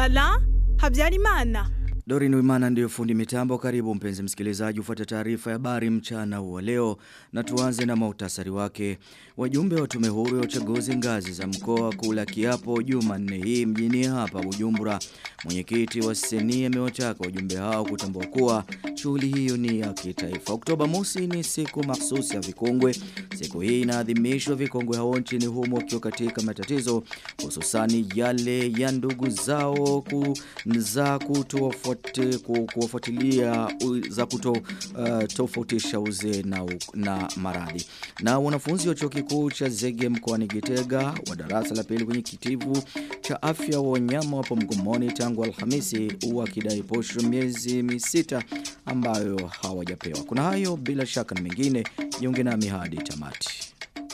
Alain Habyarimana. Dorin Wimana ndiyo fundi mitambo karibu mpenzi msikilizaji ufuate taarifa ya habari mchana wa leo na tuanze na mautasari wake. Wajumbe wa tume huru ya uchaguzi ngazi za mkoa kula kiapo Jumanne hii mjini hapa Bujumbura. Mwenyekiti wa Seni amewataka wajumbe hao kutambua kuwa shughuli hiyo ni ya kitaifa. Oktoba mosi ni siku mahsusi ya vikongwe. Siku hii inaadhimishwa vikongwe hao nchini humo wakiwa katika matatizo hususani yale ya ndugu zao ku, za kutofuatilia kuwafuatilia za kuto uh, tofautisha uzee na, na maradhi. Na wanafunzi wa chuo kikuu cha Zege mkoani Gitega wa darasa la pili kwenye kitivu cha afya wa wanyama wapo mgomoni tangu Alhamisi wakidai posho miezi misita ambayo hawajapewa. Kuna hayo bila shaka na mengine, jiunge nami hadi tamati.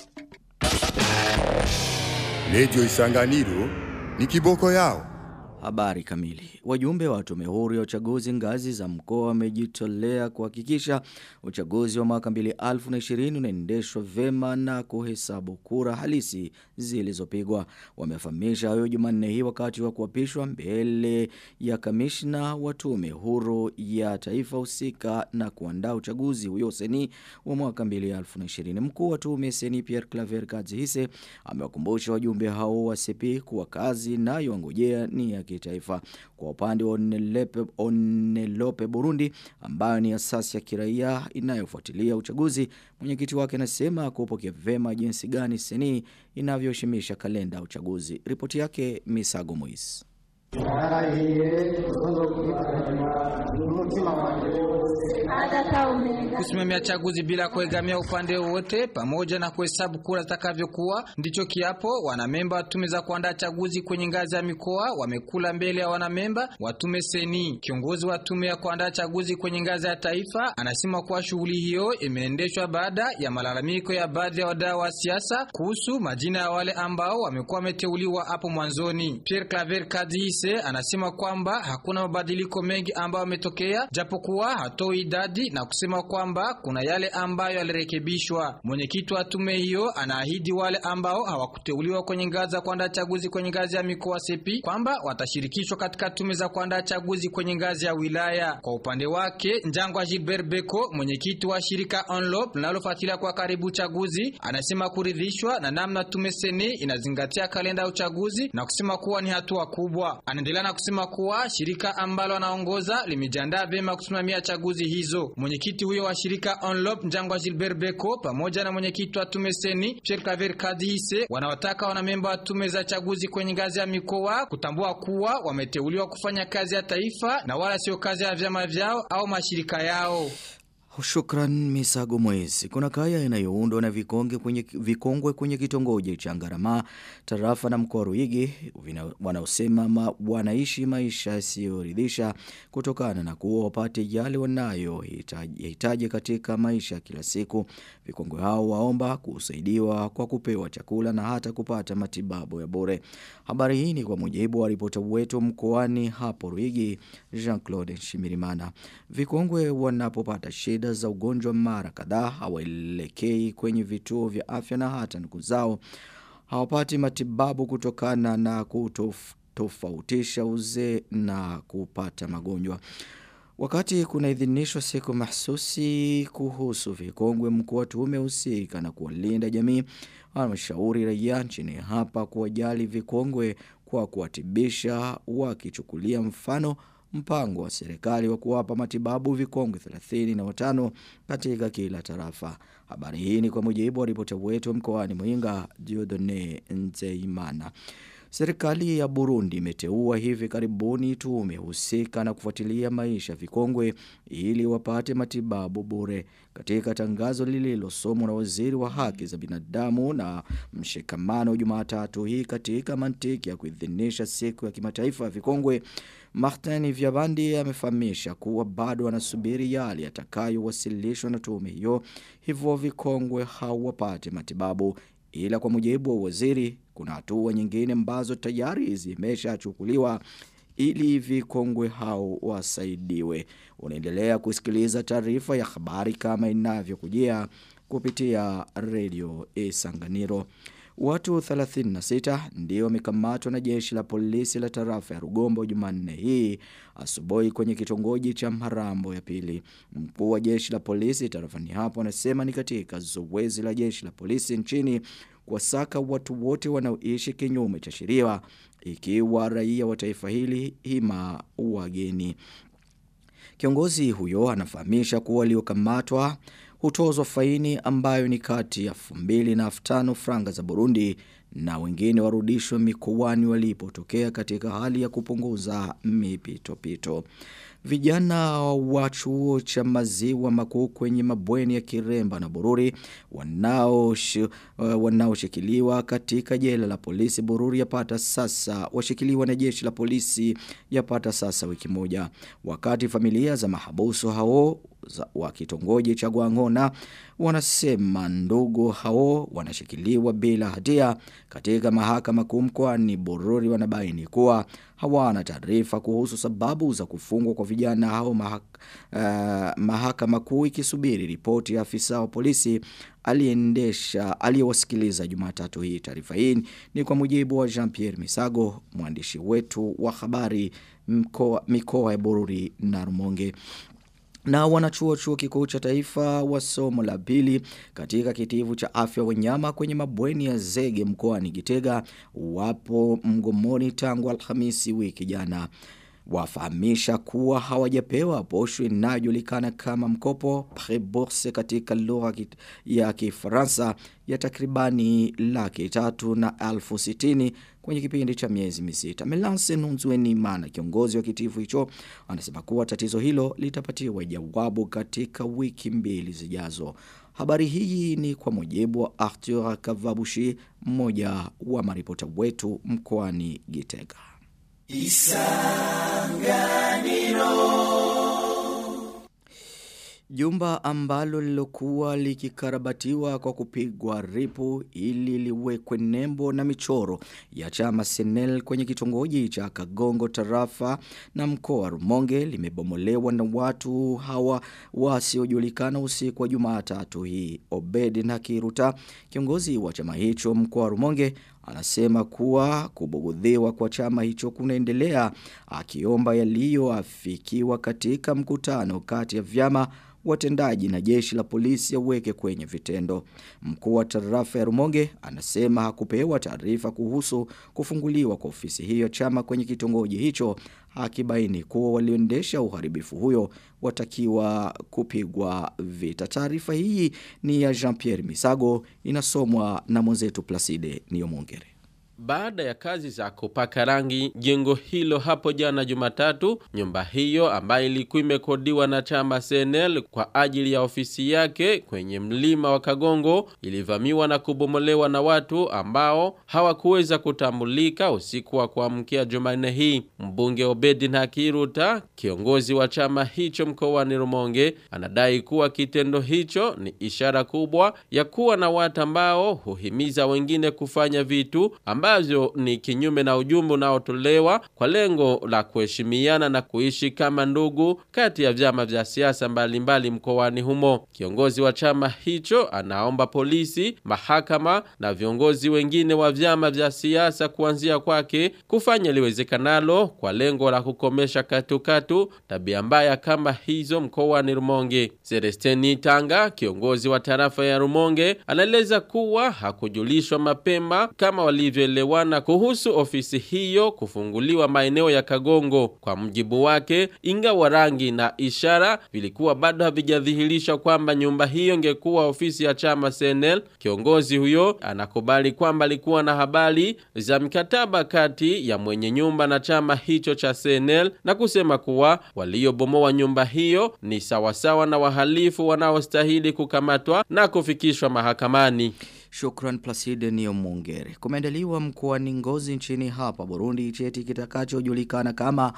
Radio Isanganiro ni kiboko yao. Habari kamili. Wajumbe wa tume huru ya uchaguzi ngazi za mkoa wamejitolea kuhakikisha uchaguzi wa mwaka 2020 unaendeshwa vema na kuhesabu kura halisi zilizopigwa. Wamefahamisha hayo Jumanne hii wakati wa kuapishwa mbele ya kamishna wa tume huru ya taifa husika na kuandaa uchaguzi huyo seni wa mwaka 2020. Mkuu wa tume seni Pierre Claver Kadzihise amewakumbusha wajumbe hao wa CP kuwa kazi nayo ngojea ni ya kitaifa. Kwa upande wa Onelepe, Onelope Burundi ambayo ni asasi ya kiraia inayofuatilia uchaguzi, mwenyekiti wake anasema kupokea vema jinsi gani seni inavyoheshimisha kalenda ya uchaguzi. Ripoti yake Misago Moise. Kusimamia chaguzi bila kuegamia upande wowote pamoja na kuhesabu kura zitakavyokuwa ndicho kiapo wanamemba wa tume za kuandaa chaguzi kwenye ngazi ya mikoa wamekula mbele ya wanamemba wa tume seni. Kiongozi wa tume ya kuandaa chaguzi kwenye ngazi ya taifa anasema kuwa shughuli hiyo imeendeshwa baada ya malalamiko ya baadhi ya wadau wa siasa kuhusu majina ya wale ambao wamekuwa wameteuliwa hapo mwanzoni. Pierre Claver Kadihise anasema kwamba hakuna mabadiliko mengi ambayo yametokea japokuwa hatoi idadi na kusema kwamba kuna yale ambayo yalirekebishwa. Mwenyekiti wa tume hiyo anaahidi wale ambao hawakuteuliwa kwenye ngazi za kuandaa chaguzi kwenye ngazi ya mikoa sepi kwamba watashirikishwa katika tume za kuandaa chaguzi kwenye ngazi ya wilaya. Kwa upande wake, Njangwa Gilbert Beko, mwenyekiti wa shirika Onlop linalofuatilia kwa karibu chaguzi, anasema kuridhishwa na namna tume seni inazingatia kalenda ya uchaguzi na kusema kuwa ni hatua kubwa. Anaendelea na kusema kuwa shirika ambalo anaongoza limejiandaa vyema kusimamia chaguzi hizo. Mwenyekiti huyo wa shirika Onlop Njangwa Gilbert Beko pamoja na mwenyekiti wa tume seni Pierre Claver Kadihise wanawataka wanamemba wa tume za chaguzi kwenye ngazi ya mikoa kutambua kuwa wameteuliwa kufanya kazi ya taifa na wala sio kazi ya vyama vyao au mashirika yao. Shukran Misago Mwezi. Kuna kaya inayoundwa na vikonge kwenye, vikongwe kwenye kitongoji cha Ngarama, tarafa na mkoa Ruigi wanaosema ma, wanaishi maisha yasiyoridhisha kutokana na kuwa wapate yale wanayohitaji katika maisha kila siku. Vikongwe hao waomba kusaidiwa kwa kupewa chakula na hata kupata matibabu ya bure. Habari hii ni kwa mujibu wa ripota wetu mkoani hapo Ruigi, Jean-Claude Shimirimana. Vikongwe wanapopata shida za ugonjwa mara kadhaa hawaelekei kwenye vituo vya afya na hata ndugu zao hawapati matibabu kutokana na kutofautisha uzee na kupata magonjwa. Wakati kuna idhinishwa siku mahsusi kuhusu vikongwe mkuu wa tume husika na kuwalinda jamii, anashauri raia nchini hapa kuwajali vikongwe kwa kuwatibisha wakichukulia mfano mpango wa serikali wa kuwapa matibabu vikongwe 35 katika kila tarafa. Habari hii ni kwa mujibu wa ripota wetu mkoani Muyinga Diodone Nzeimana. Serikali ya Burundi imeteua hivi karibuni tume husika na kufuatilia maisha vikongwe ili wapate matibabu bure. Katika tangazo lililosomwa na waziri wa haki za binadamu na mshikamano Jumatatu hii katika mantiki ya kuidhinisha siku ya kimataifa ya vikongwe, Martin Vyabandi amefahamisha kuwa bado anasubiri yale yatakayowasilishwa na tume hiyo, hivyo vikongwe hawapate matibabu ila kwa mujibu wa waziri kuna hatua nyingine ambazo tayari zimeshachukuliwa ili vikongwe hao wasaidiwe. Unaendelea kusikiliza taarifa ya habari kama inavyokujia kupitia redio Isanganiro. Watu 36 ndio wamekamatwa na jeshi la polisi la tarafa ya Rugombo Jumanne hii asubuhi kwenye kitongoji cha Mharambo ya pili. Mkuu wa jeshi la polisi tarafani hapo anasema ni katika zoezi la jeshi la polisi nchini kuwasaka watu wote wanaoishi kinyume cha sheria ikiwa raia wa taifa hili hima wageni. Kiongozi huyo anafahamisha kuwa waliokamatwa hutozwa faini ambayo ni kati ya 2000 na 5000 franga za Burundi na wengine warudishwe mikoani walipotokea katika hali ya kupunguza mipitopito. Vijana wa chuo cha maziwa makuu kwenye mabweni ya Kiremba na Bururi wanaoshikiliwa uh, katika jela la polisi Bururi yapata sasa washikiliwa na jeshi la polisi yapata sasa wiki moja. Wakati familia za mahabusu hao wa kitongoji cha Gwangona wanasema ndugu hao wanashikiliwa bila hatia katika mahakama kuu mkoani Bururi wanabaini kuwa hawana taarifa kuhusu sababu za kufungwa kwa vijana hao mahak uh, mahakama kuu ikisubiri ripoti ya afisa wa polisi aliendesha aliyewasikiliza Jumatatu hii taarifa hii ni kwa mujibu wa Jean-Pierre Misago mwandishi wetu wa habari mkoa mikoa ya Bururi na Rumonge na wanachuo chuo kikuu cha taifa wa somo la pili katika kitivu cha afya wanyama kwenye mabweni ya zege mkoani Gitega wapo mgomoni tangu Alhamisi wiki jana wafahamisha kuwa hawajapewa posho inayojulikana kama mkopo prebourse katika lugha ya Kifaransa ya takribani laki tatu na elfu sitini kwenye kipindi cha miezi misita. Melance Nunzweni Mana kiongozi wa kitivu hicho anasema kuwa tatizo hilo litapatiwa jawabu katika wiki mbili zijazo. Habari hii ni kwa mujibu wa Arthur Kavabushi mmoja wa maripota wetu mkoani Gitega. Isanganiro Jumba ambalo lilokuwa likikarabatiwa kwa kupigwa ripu ili liwekwe nembo na michoro ya chama Senel kwenye kitongoji cha Kagongo tarafa na mkoa Rumonge limebomolewa na watu hawa wasiojulikana usiku wa Jumatatu hii. Obed Nakiruta kiongozi wa chama hicho mkoa Rumonge anasema kuwa kubugudhiwa kwa chama hicho kunaendelea akiomba yaliyoafikiwa katika mkutano kati ya vyama watendaji na jeshi la polisi yaweke kwenye vitendo. Mkuu wa tarafa ya Rumonge anasema hakupewa taarifa kuhusu kufunguliwa kwa ofisi hiyo chama kwenye kitongoji hicho akibaini kuwa walioendesha uharibifu huyo watakiwa kupigwa vita. Taarifa hii ni ya Jean-Pierre Misago inasomwa na mwenzetu Placide Niomongere. Baada ya kazi za kupaka rangi jengo hilo hapo jana Jumatatu, nyumba hiyo ambayo ilikuwa imekodiwa na chama CNL kwa ajili ya ofisi yake kwenye mlima wa Kagongo ilivamiwa na kubomolewa na watu ambao hawakuweza kutambulika usiku wa kuamkia Jumanne hii. Mbunge Obedi Nakiruta, kiongozi wa chama hicho mkoani Rumonge, anadai kuwa kitendo hicho ni ishara kubwa ya kuwa na watu ambao huhimiza wengine kufanya vitu ambazo ni kinyume na ujumbe unaotolewa kwa lengo la kuheshimiana na kuishi kama ndugu kati ya vyama vya siasa mbalimbali mkoani humo. Kiongozi wa chama hicho anaomba polisi, mahakama na viongozi wengine wa vyama vya siasa kuanzia kwake kufanya liwezekanalo kwa lengo la kukomesha katukatu tabia mbaya kama hizo mkoani Rumonge. Celestini Tanga, kiongozi wa tarafa ya Rumonge, anaeleza kuwa hakujulishwa mapema kama walivyoelewana kuhusu ofisi hiyo kufunguliwa maeneo ya Kagongo. Kwa mjibu wake, ingawa rangi na ishara vilikuwa bado havijadhihirisha kwamba nyumba hiyo ingekuwa ofisi ya chama CNL, kiongozi huyo anakubali kwamba alikuwa na habari za mkataba kati ya mwenye nyumba na chama hicho cha CNL na kusema kuwa waliobomoa nyumba hiyo ni sawasawa na wahalifu wanaostahili kukamatwa na kufikishwa mahakamani. Shukran Placide Niomongere. Kumeandaliwa mkoani Ngozi nchini hapa Burundi cheti kitakachojulikana kama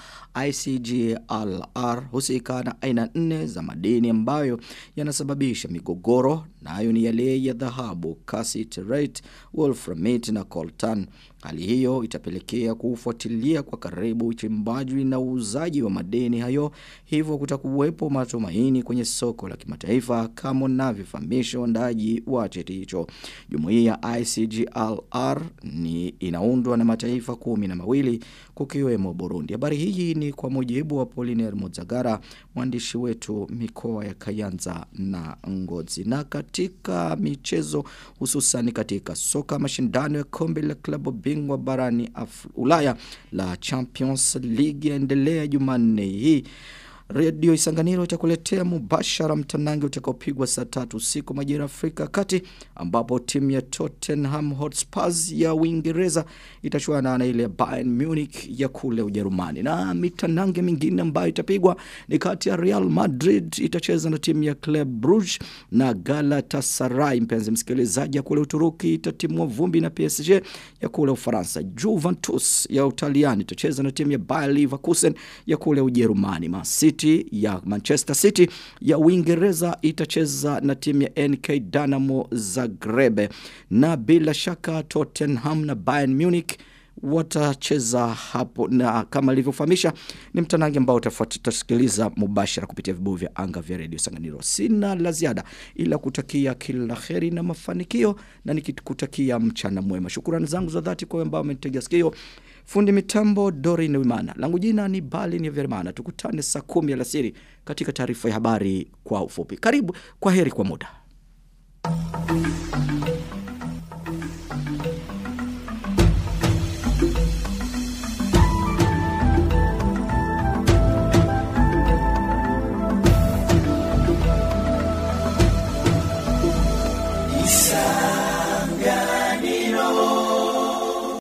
ICGLR husika na aina nne za madini ambayo yanasababisha migogoro nayo ni yale ya dhahabu, cassiterite, wolframite na coltan. Hali hiyo itapelekea kufuatilia kwa karibu uchimbaji na uuzaji wa madeni hayo, hivyo kutakuwepo matumaini kwenye soko la kimataifa kama unavyofahamisha uandaji wa cheti hicho. Jumuiya ICGLR ni inaundwa na mataifa kumi na mawili kukiwemo Burundi. Habari hii ni kwa mujibu wa Poliner Muzagara, mwandishi wetu mikoa ya Kayanza na Ngozi. Na katika michezo hususan katika soka mashindano ya kombe la klabu bingwa barani Af Ulaya la Champions League yaendelea Jumanne hii. Radio Isanganiro itakuletea mubashara mtanange utakaopigwa saa tatu usiku majira Afrika kati ambapo timu ya Tottenham Hotspurs ya Uingereza itachuana na ile ya Bayern Munich ya kule Ujerumani. Na mitanange mingine ambayo itapigwa ni kati ya Real Madrid itacheza na timu ya Club Brugge na Galatasaray mpenzi msikilizaji ya kule Uturuki itatimua vumbi na PSG ya kule Ufaransa. Juventus ya Utaliani itacheza na timu ya Bayer Leverkusen ya kule Ujerumani. Man City ya Manchester City ya Uingereza itacheza na timu ya NK Dynamo Zagreb na bila shaka Tottenham na Bayern Munich watacheza hapo na kama ilivyofahamisha ni mtanange ambao utasikiliza mubashara kupitia vibuyu vya anga vya redio Sanganiro. Sina la ziada ila kutakia kila heri na mafanikio na nikikutakia mchana mwema. Shukrani zangu za dhati kwa ambao wamenitegea sikio. Fundi mitambo Dorin Wimana. Langu jina ni Bali ni Vermana. Tukutane saa kumi alasiri katika taarifa ya habari kwa ufupi. Karibu, kwa heri kwa muda.